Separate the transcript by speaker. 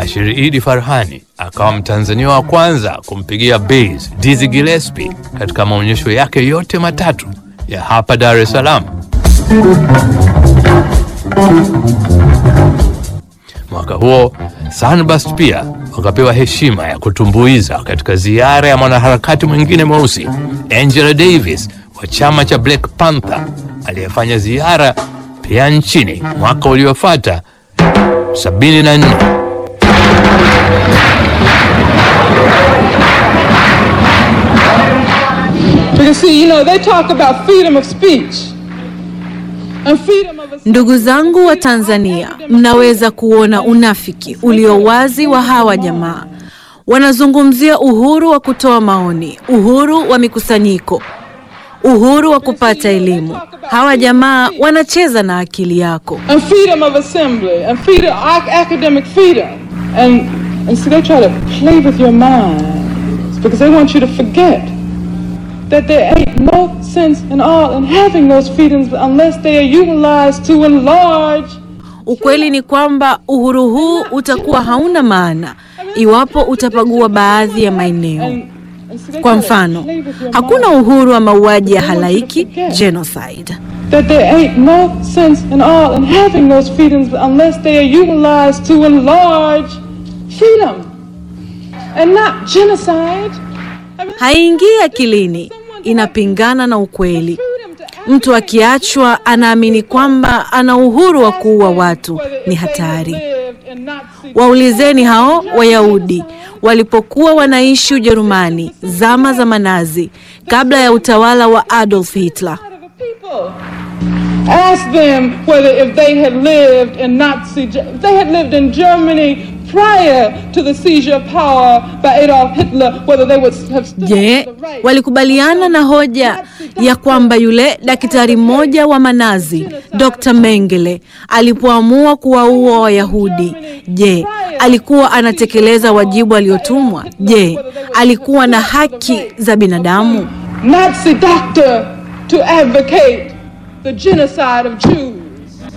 Speaker 1: Rashid Idi Farhani akawa Mtanzania wa kwanza kumpigia bass Dizzy Gillespie katika maonyesho yake yote matatu ya hapa Dar es Salaam. Mwaka huo Sunburst pia wakapewa heshima ya kutumbuiza katika ziara ya mwanaharakati mwingine mweusi Angela Davis wa chama cha Black Panther aliyefanya ziara pia nchini mwaka uliofuata 74.
Speaker 2: Because see, you know, they talk about freedom of speech. And freedom of
Speaker 3: Ndugu zangu wa Tanzania, mnaweza kuona unafiki ulio wazi wa hawa jamaa. Wanazungumzia uhuru wa kutoa maoni, uhuru wa mikusanyiko, uhuru wa kupata elimu. Hawa jamaa wanacheza na akili yako.
Speaker 2: and freedom of assembly and freedom ac- academic freedom. And and see they try to play with your mind because they want you to forget that there ain't no sense in all in having those freedoms unless they are utilized to enlarge
Speaker 3: Ukweli ni kwamba uhuru huu utakuwa hauna maana iwapo utapagua baadhi ya maeneo.
Speaker 2: and, and see, they
Speaker 3: Kwa
Speaker 2: try to
Speaker 3: mfano,
Speaker 2: play with your
Speaker 3: hakuna
Speaker 2: mind.
Speaker 3: uhuru wa mauaji ya halaiki genocide.
Speaker 2: that there ain't no sense in all in having those freedoms unless they are utilized to enlarge freedom and not genocide. I mean,
Speaker 3: Haingii akilini, inapingana na ukweli.
Speaker 2: freedom to act
Speaker 3: Mtu akiachwa anaamini kwamba ana uhuru wa kuua watu,
Speaker 2: whether
Speaker 3: ni
Speaker 2: if they had
Speaker 3: hatari.
Speaker 2: lived in Nazi
Speaker 3: Waulizeni hao Wayahudi walipokuwa wanaishi Ujerumani zama za Manazi, kabla ya utawala wa Adolf Hitler.
Speaker 2: side of the people. Ask them whether if they had lived in Nazi, Ge- if they had lived in Germany prior to the seizure of power by Adolf Hitler, whether they would have stood
Speaker 3: Je,
Speaker 2: up for the right.
Speaker 3: walikubaliana na hoja ya kwamba yule daktari mmoja wa Manazi, Dr. Mengele, alipoamua kuwaua Wayahudi, je, alikuwa anatekeleza wajibu aliotumwa? Je, alikuwa na haki za binadamu?
Speaker 2: Nazi doctor to advocate the genocide of Jews.